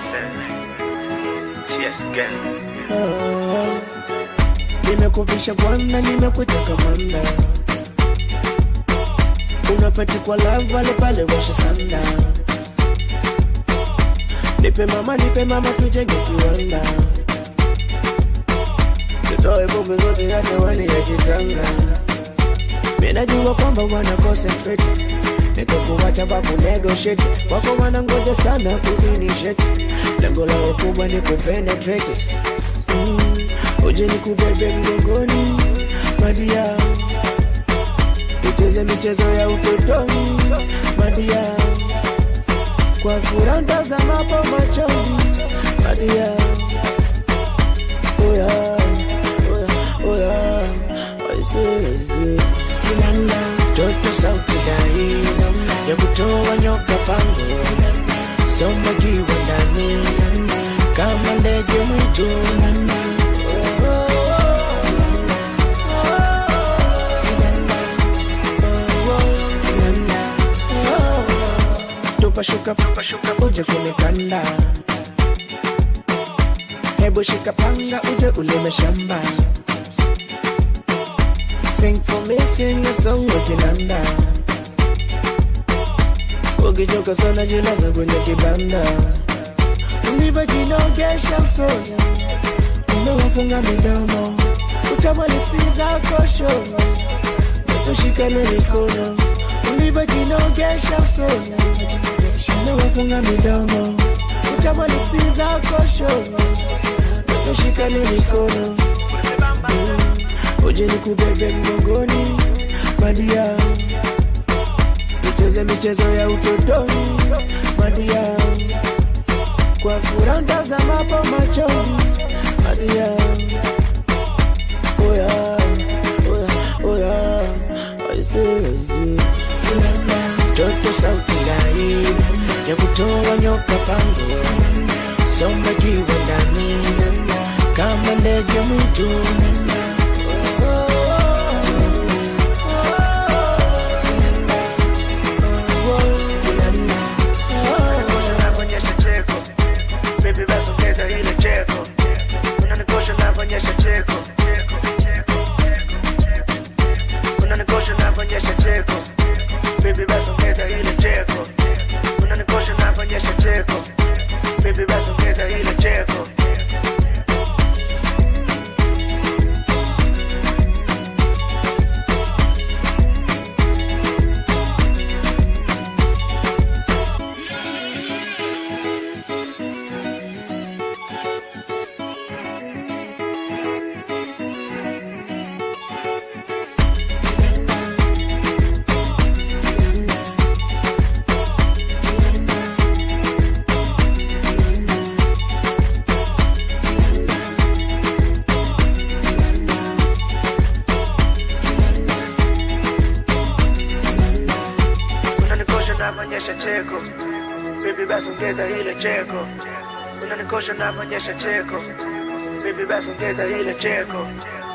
Listen. Cheers again. nimekuvisha bwana, nimekutaka bwana, unafeti kwa lava pale pale washa sanda, nipe mama, nipe mama, tujenge kiwanda, tutoe bombe zote hata wani ya kitanga. Mimi najua kwamba wana concentrate nitakuwacha babu negotiate wako wanangoja sana kufinishete lengo lao kubwa ni kupenetrate mm. uje ni kubebe mgongoni madia tucheze michezo ya utotoni madia kwa furaha ntazamapo machoni madia oya oya oya waisee kinanda toto sauti dai ya kutoa nyoka pango soma kiwa ndani kama ndege mwitu tupashuka tupashuka uje kunikanda hebu shika panga uje ulime shamba Sing for me, sing a song ukinanda ukichoka sana jilaza kwenye kibanda ulivyojinogesha usoni umewafunga midomo utama lipsi zako shono tushikane mikono ulivyojinogesha usoni umewafunga midomo utama lipsi zako shono tushikane mikono uje nikubebe mgongoni madia tucheze michezo ya utotoni madia kwa furaha ntazamapo machoni madia oya oya oya aisee toto sauti lai ya kutoa nyoka pango somba kiwa ndani kama ndege mwitu Unaonyesha cheko. Baby basi ongeza ile cheko. Unanikosha unavyonyesha cheko. Unanikosha unavyonyesha cheko. Baby basi ongeza ile cheko. Unanikosha unavyonyesha cheko. Baby basi ongeza ile cheko. unanikosha unavyonyesha cheko bibi basi ongeza ile cheko unanikosha unavyonyesha cheko bibi basi ongeza ile cheko